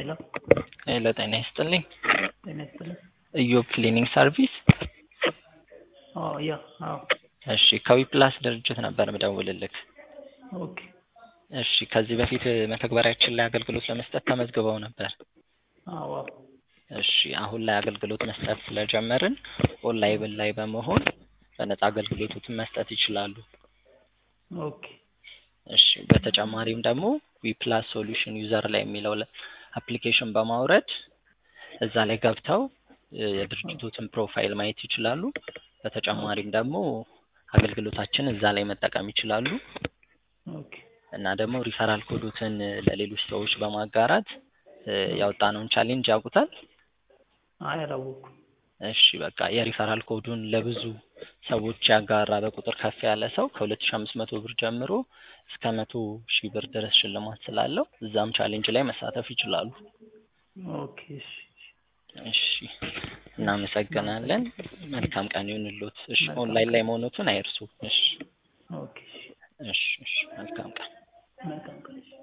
ሄሎ ሄሎ ጤና ይስጥልኝ። ጤና ይስጥልኝ። ኢዮብ ክሊኒንግ ሰርቪስ። አዎ ያ አዎ እሺ ከዊፕላስ ድርጅት ነበር ምደውልልክ። ኦኬ እሺ ከዚህ በፊት መተግበሪያችን ላይ አገልግሎት ለመስጠት ተመዝግበው ነበር። አዎ አዎ እሺ አሁን ላይ አገልግሎት መስጠት ስለጀመርን ኦንላይን ላይ በመሆን በነፃ አገልግሎቱን መስጠት ይችላሉ። ኦኬ እሺ በተጨማሪም ደግሞ ዊፕላስ ሶሉሽን ዩዘር ላይ የሚለው አፕሊኬሽን በማውረድ እዛ ላይ ገብተው እ የድርጅቶትን ፕሮፋይል ማየት ይችላሉ። በተጨማሪም ደግሞ አገልግሎታችን እዛ ላይ መጠቀም ይችላሉ ኦኬ እና ደግሞ ሪፈራል ኮዶትን ለሌሎች ሰዎች በማጋራት እ ያወጣነውን ቻሌንጅ ያውቁታል? አይ አላወኩም። እሺ በቃ የሪፈራል ኮዱን ለብዙ ሰዎች ያጋራ በቁጥር ከፍ ያለ ሰው ከሁለት ሺህ አምስት መቶ ብር ጀምሮ እስከ መቶ ሺህ ብር ድረስ ሽልማት ስላለው እዛም ቻሌንጅ ላይ መሳተፍ ይችላሉ። ኦኬ እሺ እሺ እናመሰግናለን። መልካም ቀን ይሁንልዎት። እሺ ኦንላይን ላይ መሆኑትን አይርሱ። እሺ ኦኬ እሺ እሺ እሺ መልካም ቀን። መልካም ቀን እሺ